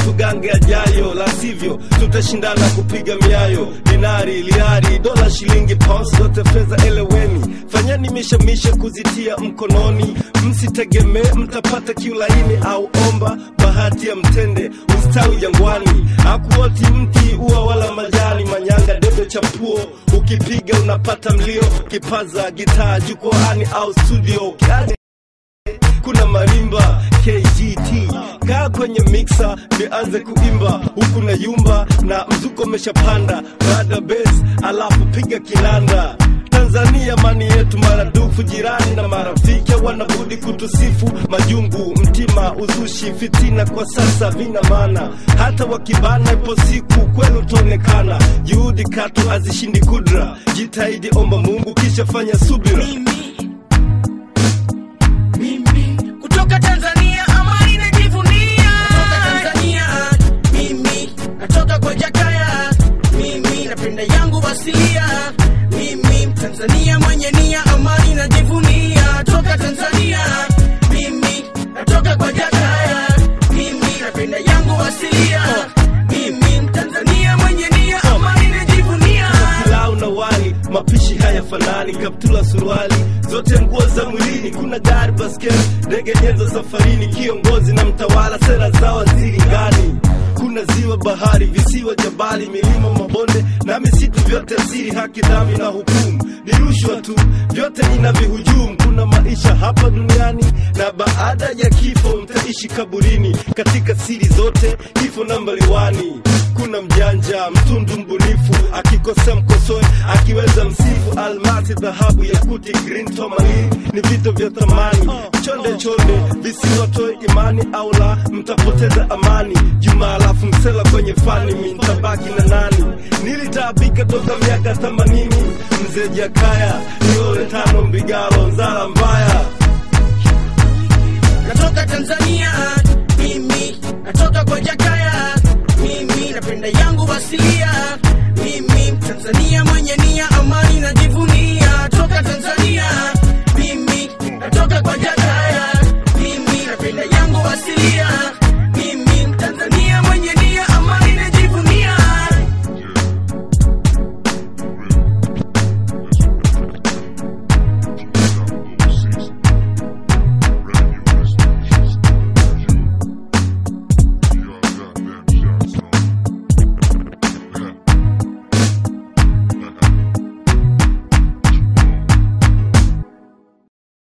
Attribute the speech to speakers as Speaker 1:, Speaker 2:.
Speaker 1: tugange ajayo, la sivyo tutashindana kupiga miayo. Dinari, liari, dola, shilingi, pounds, zote fedha eleweni, fanyeni mishemishe kuzitia mkononi, msitegemee mtapata kiulaini au omba bahati ya mtende ustawi jangwani, hakuoti mti ua wala majani, manyanga debe chapuo, ukipiga unapata mlio, kipaza gitaa jukwaani au studio Ukiane kuna marimba KGT kaa kwenye mixer nianze kuimba huku na yumba na mzuko umeshapanda baada base alafu piga kinanda Tanzania mani yetu maradufu, jirani na marafiki wanabudi kutusifu. Majungu, mtima, uzushi, fitina kwa sasa vina maana, hata wakibana, ipo siku kweli utaonekana. Juhudi katu hazishindi kudra, jitahidi, omba Mungu kisha fanya subira.
Speaker 2: mimi mimi kutoka Tanzania amani najivunia kutoka Tanzania mimi natoka kwa Jakaya mimi napenda yangu asilia mimi Tanzania mwenye nia amani najivunia toka Tanzania mimi natoka kwa Jakaya mimi napenda yangu asilia mimi Tanzania mwenye nia amani najivunia
Speaker 1: pilau na wali, mapishi hayafanani, kaptula, suruali, zote nguo za mwilini. Kuna gari, baskeli, ndege, nyenzo safarini, kiongozi na mtawala, sera za waziri ngani. Kuna ziwa, bahari, visiwa, jabali, milima, mabonde na misitu, vyote siri, haki, dhambi na hukumu. Ni rushwa tu, vyote inavihujumu. Kuna maisha hapa duniani na baada ya kifo mtaishi kaburini. Katika siri zote, kifo nambari wani kuna mjanja mtundu mbunifu, akikosea mkosoe, akiweza msifu. Almasi, dhahabu, yakuti, green tourmaline ni vito vya thamani. Chonde chonde visiwatoe imani, au la mtapoteza amani. Juma alafu msela kwenye fani, mi ntabaki na nani? Nilitaabika toka miaka themanini, mzee Jakaya niole tano mbigalo nzala mbaya
Speaker 2: natoka Tanzania mimi natoka kwa Jakaya mimi napenda yangu asilia mimi Tanzania